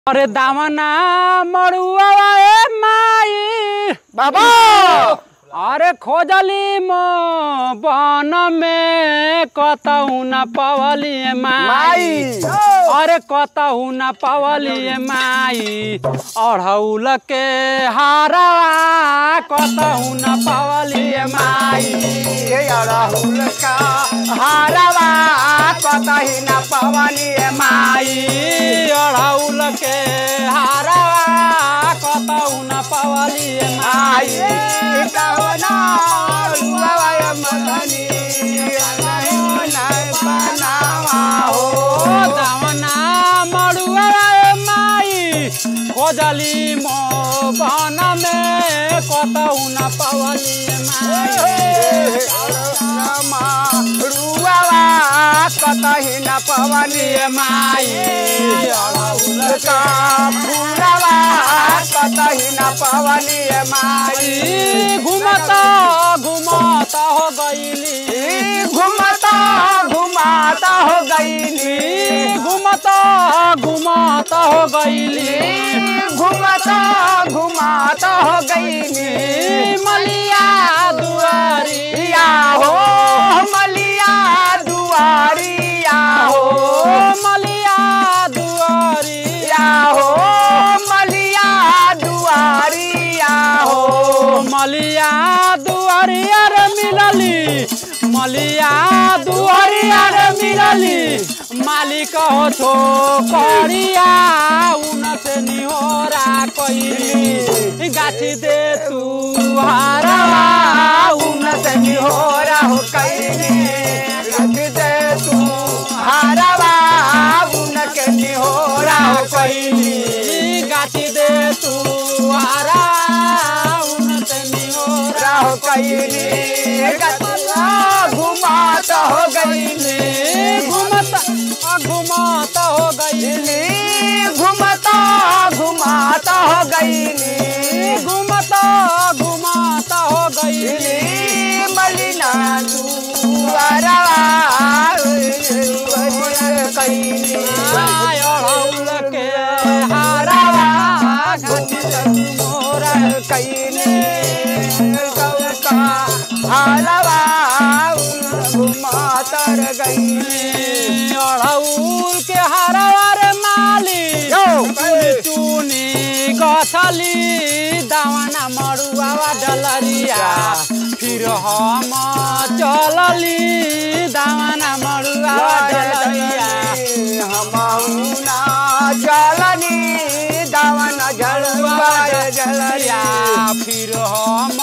अरे दामना मड़ुआ ए माई बाबा अरे खोजली म बन में कतहु न पवली ए माई माई अरे कतहु न पवली ए माई अढ़ौल के हारा कतहु न पवली ए माई ये अड़हुल का हारवा कतही न पवनी माई माई अढ़ौल के हारा कतहु न पवली ए आई माई कवना रुआवा मदनी नहीं नहीं बनावा ओ हो दावना मड़ुआ ए माई खोजली मो बन में कतहु न पवली ए माई रुआवा कतही न पवनी ए माई अड़हुल का फूलवा कतही न पवनी माई ई घुमता घुमता हो गईली ई घुमता घुमाता हो गईली ई घुमता घुमता हो गईली ई घुमता घुमाता हो गईली ई मलिया दुआरी या हो मलिया दुआरिया हो ओ मलिया दुआरी या हो मलिया दुआरिया हो ओ मलिया दुआरिया रे मिलली मलिया दुआरिया रे मिलली मालिक हो छो करिया उन से निहोरा कइली गाछी दे तू हारवा उन से निहोरा हो कैली रख दे तू हारवा उन के निहोरा हो कैली कइली गाछी दे तू हारा उन से निहोरा हो कैली गतला घुमात हो गईली घुमता घुमता हो गई घुमता घुमाता हो गईली घुमता घुमता हो गई मलिना दुआरा कैली अड़ौल के हारावा मोरा कैले कौका हालवा घुमातर गईले अड़ौल के हारावा रे माली यो चुनी गछली दावना मरुआवा डलरिया फिर हम चलली दावना मरुआवा डलरिया हमाउना जलनी दावन जलवा जलरिया फिर हम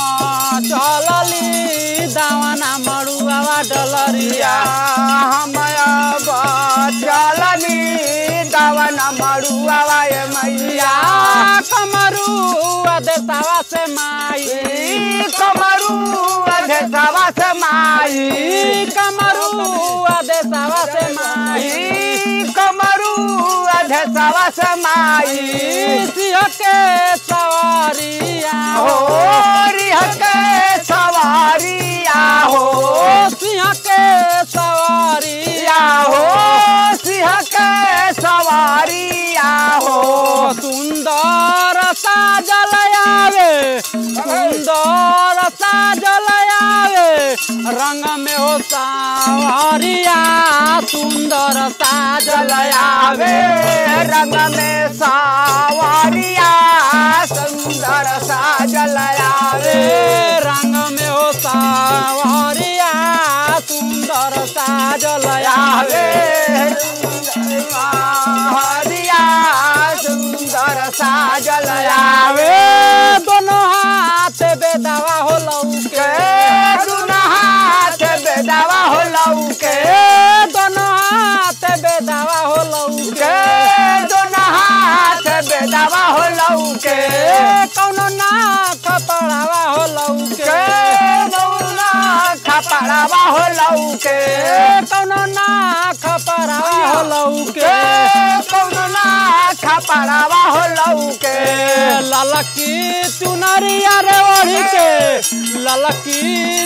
चलली दावना मरुआवा डलरिया हमया जलनी दावन मरुआ मैया कमरू देतावा से माई कमरू अधेसवा से माई कमरू देतावा से माई कमरू अधेसवा से माई सिंह के सवारिया हो रिह के सवारिया हो सिंह के सवारिया या हो सिंह के सवारिया हो सुंदर साजल आवे सुंदर साजल आवे रंग में हो सावरिया सुंदर साजल आवे आवे रंग में सावरिया सुंदर साजल आवे रंग में हो सावरिया सुंदर साजल आवे आवे हरिया सुंदर साजल आवे आवे दोनों हाथ बेदावा हो लौके के दुना हाथ बेदावा हो लौके दोनों हाथ बेदावा हो लौके के दुना हाथ बेदावा हो लौके कौनो ना कपड़ावा हो लौके के दौना खपड़ावा हो लौके कौनो ना कपड़ावा हो लौके के कौना खपड़ावा हो लौके ललकी चुनरिया रे ओढ़ी के ललकी चुन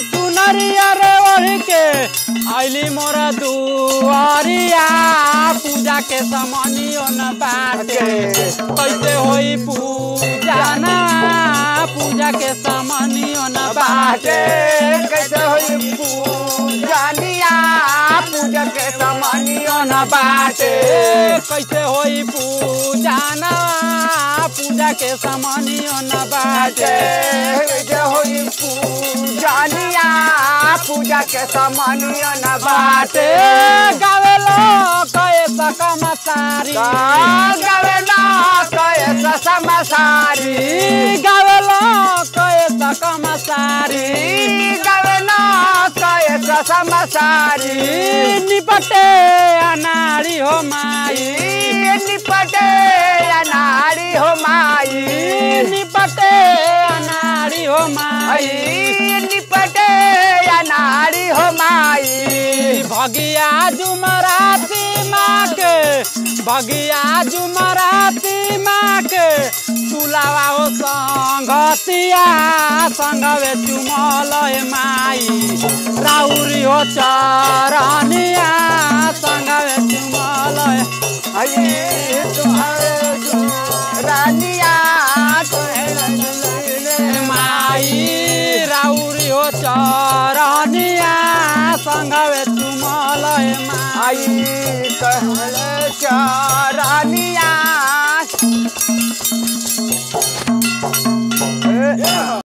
नरिया रे ओढ़ के आइली मोर दुआरिया पूजा के समनियो न बाटे कैसे होई पूजा ना पूजा के समनियो न बाटे बाटे कैसे होई पूजनिया पूजा के समनियो न बाटे कैसे होई पूजा ना पूजा के समनियो न बाटे कैसे होई पूजनिया पूजा के समनियो न बाटे बाटे गावे लोग ऐसा कमसारी गावे ना कैसे समसारी गावे लोग ऐसा कमसारी गावे ना कैसे समसारी निपटे अनारी हो माई निपटे अनारी हो माई निपटे अनारी हो माई आई निपटे अनारी हो माई भगिया जुमराती माँ के भगिया जुमराती माँ के तुलावा हो संगतिया संगवे चुमल हे माई राउरी हो चरनिया संगवे चुमल हे आई तुम्हारे जो रानिया माई राउरी हो चरनिया संगवे चुमल हे माई आई कहले चारानिया